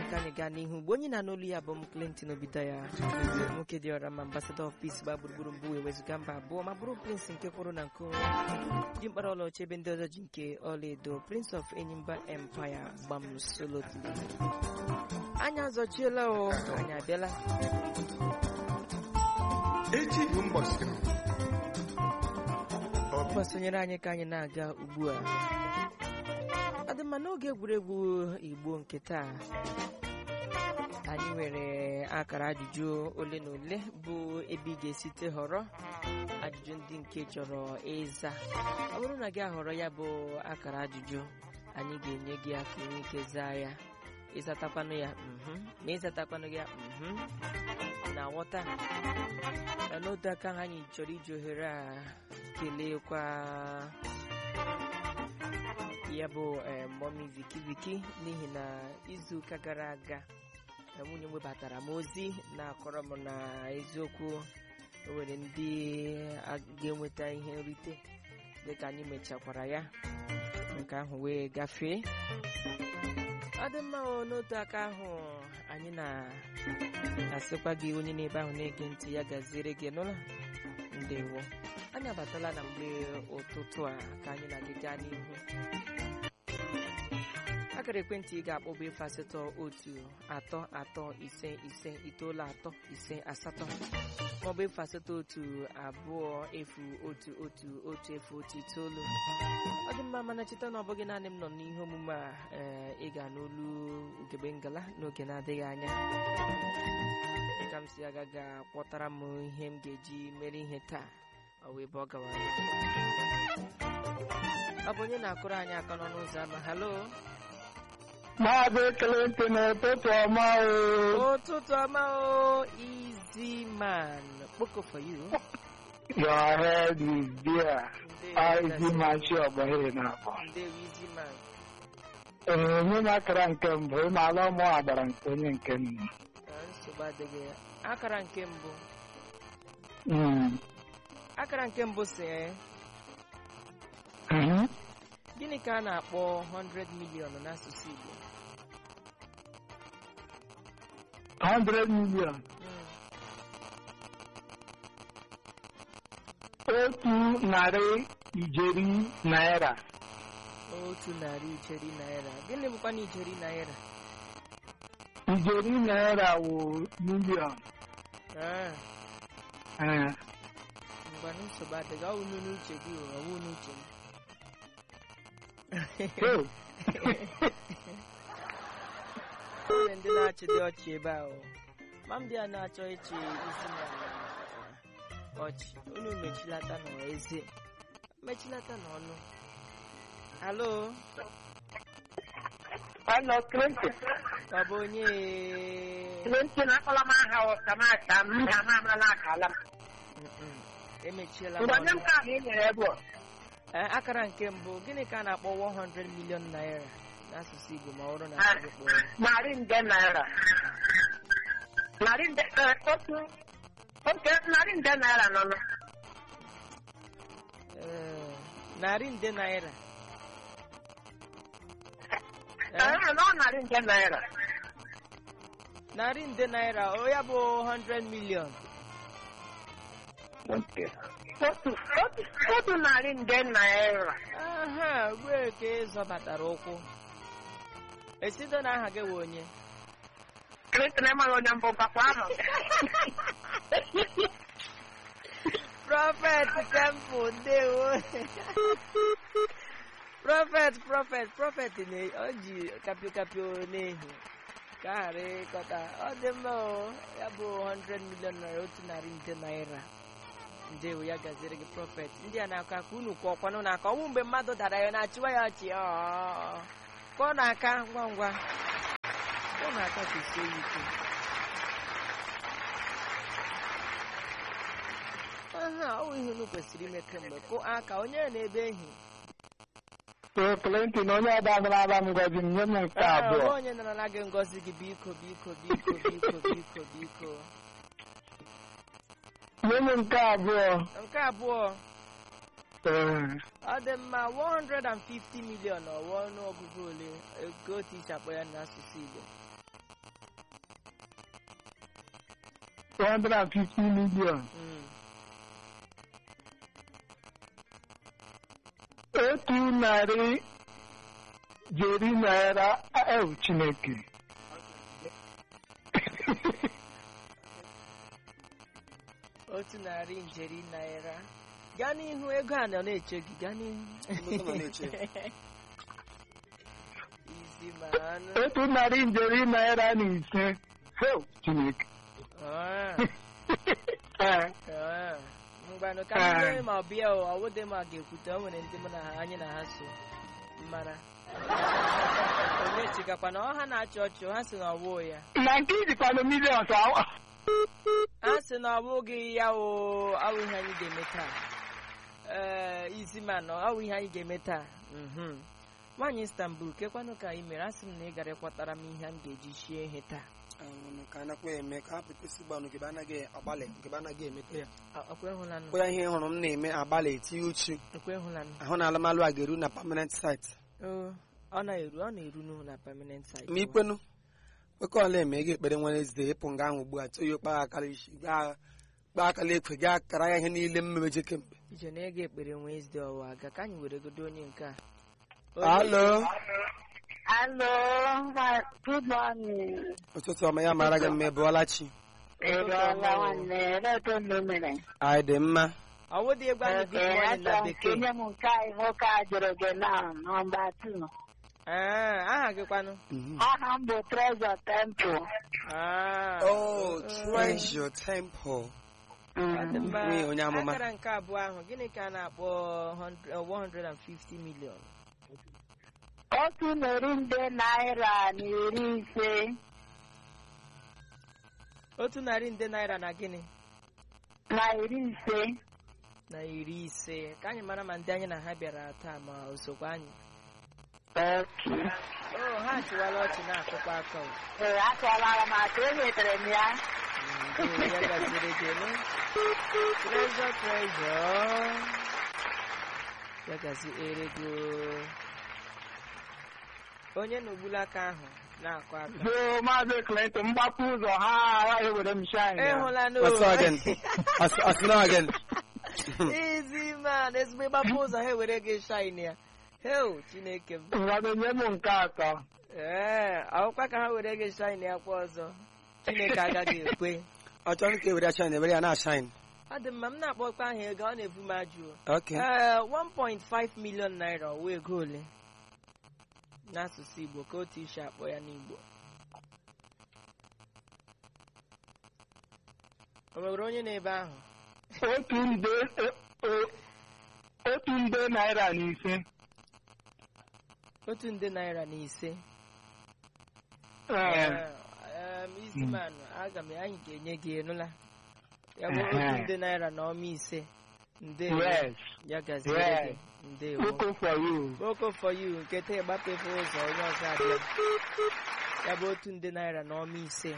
ka anyị gaa n'ihu mgbe onye na n'olu ya bụ m Clinton Obita ya nwoke dị ọra ma ambassador of peace gba gburugburu mbụ ewezụga mba abụọ ma bụrụ prince nke kwụrụ na nke onwe ji mkpara ọlaọcha ebe ndị ọzọ ji nke ọlaedo prince of enyimba empire gbam solotly anyị azọchiela o anyị abịala echi bụ mbọsị obi gbasonyere anyị ka anyị na-aga ugbu a ọ dị mma n'oge egwuregwu igbo nke taa anyị nwere akara ajụjụ ole na ole bụ ebe ị ga-esite họrọ ajụjụ ndị nke chọrọ ịza ọ bụrụ na gị ahọrọ ya bụ akara ajụjụ anyị ga-enye gị aka inwe ike zaa ya ịzatakwanụ ya mhm ma ịzatakwanụ ya mhm na nghọta na n'otu aka ahụ anyị chọrọ iji ohere a kelekwa ya bụ eh, mọmi viki viki n'ihi na izuụka gara aga na nwunye m webatara m ozi na-akọrọ m na eziokwu o nwere ndị a ga-enweta ihe nrite dịka anyị mechakwara ya nke ahụ wee gafee ọ dị mma o n'otu aka ahụ anyị na-asịkwa gị onye n'ebe ahụ na-ege ntị ya gaziere gị n'ụlọ ndewo anyị abatala na mgbe ụtụtụ a ka anyị na gị gaa n'ihu akara ekwentị ị ga-akpọ bụ efu asatọ otu atọ atọ ise ise itoolu atọ ise asatọ maọbụ efu asatọ otu abụọ efu otu otu otu efu otu itoolu ọ dị mma mana cheta na ọ bụghị naanị m nọ n'ihe omume a ee ị ga n'olu ugegbe ngala n'oge na-adịghị anya dịka m si aga ga-akpọtara m ihe m ga-eji mere ihe taa ọ wee bụ ọ gawara ọ bụ onye na-akụrụ anyị aka n'ọnụ ụzọ ama halo Maazị Clinton ụtụtụ ọma o. ụtụtụ ọma o easy man kpoko for you Your head is there. Ndewo, Izi machi ọgbọghị na-akpọ. ndewo easy man Ee, onye na-akara nke mbụ ịma ala ụmụ agbara nke onye nke nna. na nsogbu adịghị ya akara nke mbụ Mm. akara nke mbụ si ee, Mhm. gịnị ka a na-akpọ 100 million n'asụsụ Igbo 100 million. Mm, Otu narị ijeri naira. otu narị ijeri naira gịnị bụkwa na ijeri naira Ijeri naira wụ milion. Ah, Ee. ngwa na nsogbu adịghị ọ wụ n'uche gị o, ọ wụ n'uche m Oh. Onye ndị na-achị dị ọchị ebe ahụ ma ndị a na-achọ ịchị isi na ọchị unu mechilata n'eze mechilata n'ọnụ halo Hello, Clinton. ọ bụ onye Clinton akpọla m aha ụka m aka m ha ma amala akala m. Mm-mm. emechiela m Mgbe onye ọnụ. nke ahụ e nyere ebe ọ. Eh, akara nke mbụ gịnị ka a na-akpọ 100 million naira n'asụsụ Igbo ma ọ bụrụ na asụsụ kpọrọ narị nde naira narị nde eh, otu oke narị nde naira nọ nọ Eh, narị nde naira Eh, ee nọ narị nde naira narị nde naira o ya bụ 100 million otu otu otu narị nde naira aha wee ka ịzọbatara ụkwụ esido na aha gị wee onye Clinton amaghị onye mbụ bakwa ahụ prọfet temple ndewo prọfet prọfet prọfet na- ọ ji kapịokapịo n'ehi ka a ghara ịkọta ọ dị mma o ya bụ 100 million naira otu narị nde naira ndewo ya gaziri gị prọfet ndị a na-akọ aka unu kwụ ọkwanụ n'aka ọnwụ mgbe mmadụ dara ya na-achịwa ya ọchị ọ kụọ n'aka ngwa ngwa kụọ n'aka ka sie ya ike aha ọ bụ ihe unu kwesịrị ime kemgbe kụ aka onye na-ebe ehi so Clinton onye ọba nara aba m ngọzi m nye m nke Ee, abụọ onwe onye nara gị ngọzi gị biko biko biko biko biko biko nye m nke abụọ nke abụọ ee ọ dị mma 150 million ọwa ọnụọgụgụ ole ego otu isi akpọ ya n'asụsụ Igbo 150 million. Mm. Otu narị jeri naira ewu Chineke. otu narị njeri naira gaa n'ihu ego a nọ na-eche gị gaa n'ihu Ego nọ na-eche. izi ma anụ Otu narị njeri naira na ise ewu Chineke. Ah, Ee, ah. mgbanụ ka Ah. ndị ma bịa o ọwụdị ma ga-ekwute o nwere ndị mụ na ha anyị na ha so mmara onye chikakwa na ọha na-achị ọchị ha si na ọwụ ya Na nke ijikwanụ millions awa. ha sị na ọ bụghị ya o awụ ihe anyị ga-eme taa ee izi ma nọ awụ ihe anyị ga-eme taa Mhm. nwaanyị istanbul kekwanụ ka ị mere a sị m na ị gara ịkwatara m ihe m ga-eji shie ihe taa Ahụrụ ka anakwa eme ka hapụ kwesị gbanụ nke anaghị agbalị nke anaghị emete ya A- ọkwa ịhụlanụ kwa ya ihe hụrụ m na-eme agbalị etinye uchu ọkwa ịhụlanụ ahụ na alụmalụ a ga-eru na permanent site Oo, ọ na-eru ọ na-eru n'ụlọ na permanent site ma ikwenu kwekọọla eme ego ekpere Wednesday ịpụ nga ahụ ugbu a toyo kpaa akara isi gaa kpaa akara ekwe gaa kara ya ihe niile m mebeje kemgbe ije na ego ekpere Wednesday ọwa aga ka anyị were godo onye nke a alo Hello, ma- good morning. ụtụtụ ọma ya mara gị mma ịbụọla chi Ịrịọla nwanne, elee otu unu mere? anyị dị mma ọwụ dị egwu anyị good Okay, morning na achọrọ m ka bekee onye m nke anyị nwoke a jụrụ gị na nọmba 2. Ah, aha gị kwanụ Mhm. Aha m bụ Trezor Temple. Ah, oh eh, treasure temple ọ dị mma. Nwunye onye amụma. akara nke abụọ ahụ gịnị ka a na-akpọ 100 eh, 150 million Otu narị nde naira na iri ise otu narị nde naira na gịnị na iri ise. na iri ise ka anyị mara ma ndị anyị na ha bịara taa ma osokwa anyị Okay. o ha chịwala ọchị na-akụkwa aka o. Ee, achọọla m aka enwetara m ya. Ndewo, ya gaziri gị nụ. Treasure, treasure. ya gaziere gị o. onye na-ogbulu aka ahụ na-akụ aka So Maazị Clinton mgbapụ ụzọ ha agaghị were m shine ya. ịhụla What's up again? As- as now again. izi man ezigbo ịgbapụ ụzọ ha ewere gị shine ya heo chineke m Ngwanụ nye m nke atọ. ee akwụkwa ka ha were gị shine ya kwa ọzọ chineke agaghị ekwe ọ chọrọ ka ewere ya shine ewere ya na shine ọ dị mma m na-akpọkwa ahụ ego ọ na-ebu m ajụ okay ee 1.5 million naira ọwa ego ole n'asụsụ igbo ka otu isi akpọ ya n'igbo o nwere onye na-ebe ahụ Otu nde e- o- otu nde naira na ise. otu nde naira na ise Ee, Em, Easyman, aga m anyị ga-enye gị enụla ya bụ otu nde naira na ọma ise ndewo Yes. ya gaziere gị ndewo Oko for you. Boko for you nke taa ịgbapefe ụzọ onye ọzọ abịa ya bụ otu nde naira na ọma ise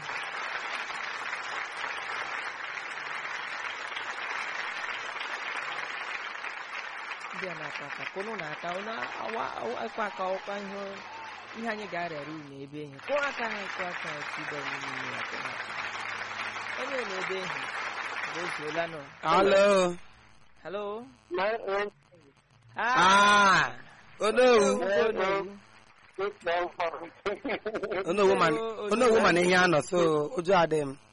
ndị a na-aka aka kụnụ na-aka ụnụ awa akwa aka ọkwa ihe ihe anyị ga-arịara unu ebe ihe kụọ aka ha kụọ aka ha tibe n'ime ya kụọ aka. onye na-ebe ihe mgbe ozuola nọ hello halo ah onowu onowu onowu man onowu man ihe anọ so ụjọ adịghị m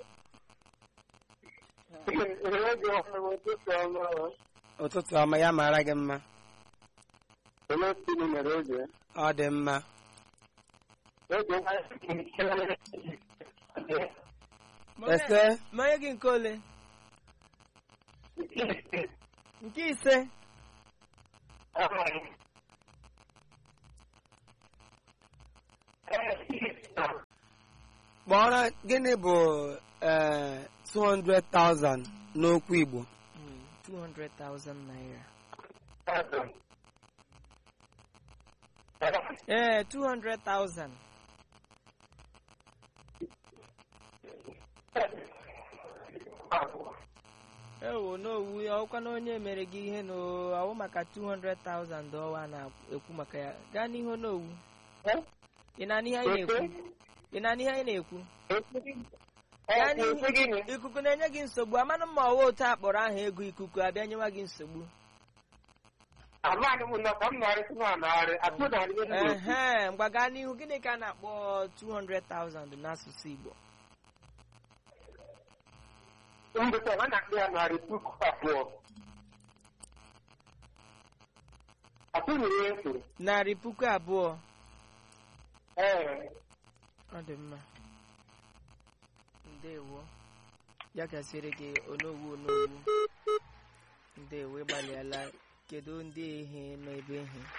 ụtụtụ ọma ya mara gị mma ọ dị mma ese mmanya gị nke ole nke ise kpọrọ gịnị bụ eh, 200,000 n'okwu Igbo Mm, 200,000 naira ee 200,000 ewo n'owu ọkwa na onye mere gị ihe na ọwụ maka 200,000 ọwa na-ekwu maka ya gaa n'ihu n'owu ị na-anụ ihe anyị na-ekwu ị na-anụ ihe anyị na-ekwu Ya Ọ n'ihi- kwụsị gịnị? ikuku na-enye gị nsogbu amanụ mma ọwa otu akpọrọ aha ego ikuku abịa nyewa gị nsogbu Amaghị m na ka m narị tụma narị atụ narị ego otu. ehe mgba gaa n'ihu gịnị ka a na-akpọ 200,000 n'asụsụ Igbo Mbụta ha na-akpọ ya narị puku abụọ. Atụ nyere ya efu. narị puku abụọ Ee. ọ dị mma ndewo ya gasịrị gị onowu onowu ndewo ịgbalịala kedu ndị ehe nọ ebe ehe